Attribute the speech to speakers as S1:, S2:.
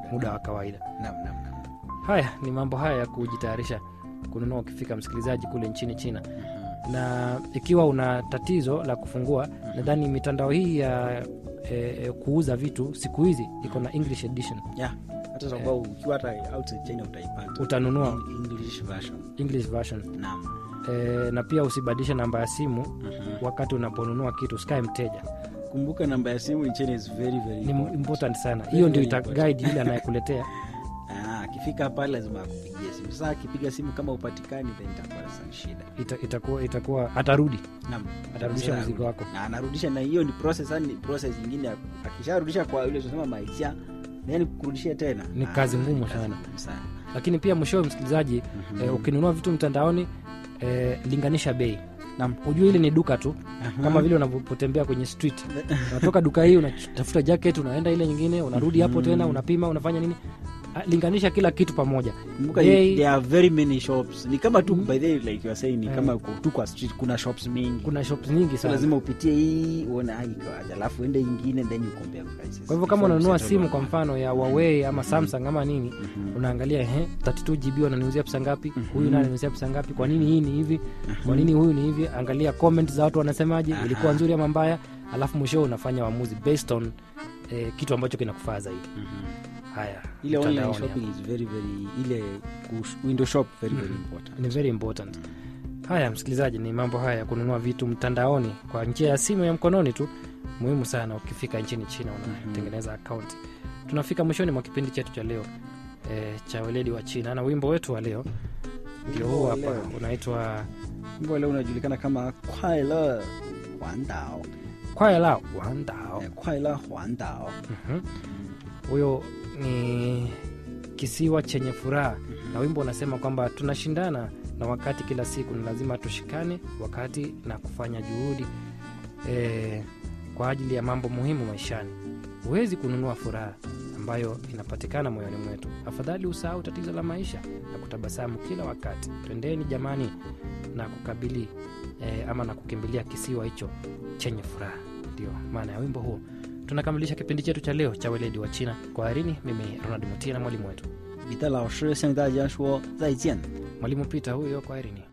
S1: muda wa kawaida
S2: Naam, naam, naam.
S1: haya ni mambo haya ya kujitayarisha kununua ukifika msikilizaji kule nchini china na ikiwa una tatizo la kufungua nadhani mitandao hii ya e, e, kuuza vitu siku hizi iko na english edition
S2: Yeah. hata sababu ukiwa hata outside China utaipata
S1: utanunua
S2: In- English version.
S1: english version
S2: Naam.
S1: e, na pia usibadilishe namba ya simu
S2: Mhm.
S1: wakati unaponunua kitu sikae mteja
S2: kumbuka namba ya simu in China is very very
S1: ni
S2: important.
S1: important sana
S2: Very,
S1: hiyo ndio
S2: very
S1: ita
S2: important.
S1: guide yule anayekuletea
S2: Ah, akifika pale lazima akupigie simu sasa akipiga simu kama upatikani then itakuwa sasa shida
S1: ita, itakuwa itakuwa atarudi
S2: Naam.
S1: Atarudisha
S2: Sasa
S1: mzigo
S2: arudi.
S1: wako.
S2: na anarudisha na hiyo ni process yani process nyingine ya- akisharudisha kwa yule tunasema maisha yani kurudishia tena
S1: Ni
S2: Ah,
S1: kazi ngumu
S2: ni kazi
S1: sana.
S2: ngumu sana
S1: lakini pia mwishowe msikilizaji
S2: Mhm.
S1: e, ukinunua vitu mtandaoni e, linganisha bei
S2: Naam.
S1: ujue hili ni duka tu
S2: Aha.
S1: kama vile unavyotembea kwenye street unatoka duka hii unatafuta jacket unaenda ile nyingine unarudi hapo tena unapima unafanya nini Ah, linganisha kila kitu pamoja
S2: kumbuka
S1: Bei-
S2: there are very many shops ni kama tu by the way, like you are saying ni
S1: Eh.
S2: kama uko tu kwa street kuna shops mingi
S1: kuna shops nyingi
S2: so
S1: sana
S2: lazima upitie hii uone ah, iko aje alafu ende ingine then you compare prices
S1: kwa hivyo kama
S2: Before you
S1: unanunua
S2: settle
S1: simu
S2: on
S1: kwa
S2: one.
S1: mfano ya Huawei ama Samsung ama nini
S2: Mhm.
S1: unaangalia ehe 32 GB wananiuzia pesa ngapi
S2: Mhm.
S1: huyu naye ananiuzia pesa ngapi kwa nini hii ni hivi kwa nini huyu ni hivi angalia comment za watu wanasemaje
S2: Aha.
S1: ilikuwa nzuri ama mbaya alafu mwisho unafanya uamuzi based on eh, kitu ambacho kinakufaa zaidi
S2: Mhm.
S1: haya
S2: ile online
S1: mtandaoni
S2: shopping is very very ile kush- window shop very very important
S1: ni very important haya msikilizaji ni mambo haya ya kununua vitu mtandaoni kwa njia ya simu ya mkononi tu muhimu sana ukifika nchini china unatengeneza akaunti tunafika mwishoni mwa kipindi chetu cha leo e, cha weledi wa china na wimbo wetu wa leo ndio huu
S2: wa
S1: hapa
S2: leo.
S1: unaitwa
S2: wimbo leo unajulikana kama kwaila huandao
S1: kwaela wandao
S2: Eh, kwaila huandao
S1: Mhm. huyo ni kisiwa chenye furaha na wimbo unasema kwamba tunashindana na wakati kila siku ni lazima tushikane wakati na kufanya juhudi e, kwa ajili ya mambo muhimu maishani huwezi kununua furaha ambayo inapatikana moyoni mwetu afadhali usahau tatizo la maisha na kutabasamu kila wakati twendeni jamani na kukabili e, ama na kukimbilia kisiwa hicho chenye furaha ndio maana ya wimbo huo tunakamilisha kipindi chetu cha leo cha weledi wa china kwa harini mimi ronald mutia na mwalimu wetu
S2: 彼得老师向大家说再见。
S1: mwalimu pita huyo kwa harini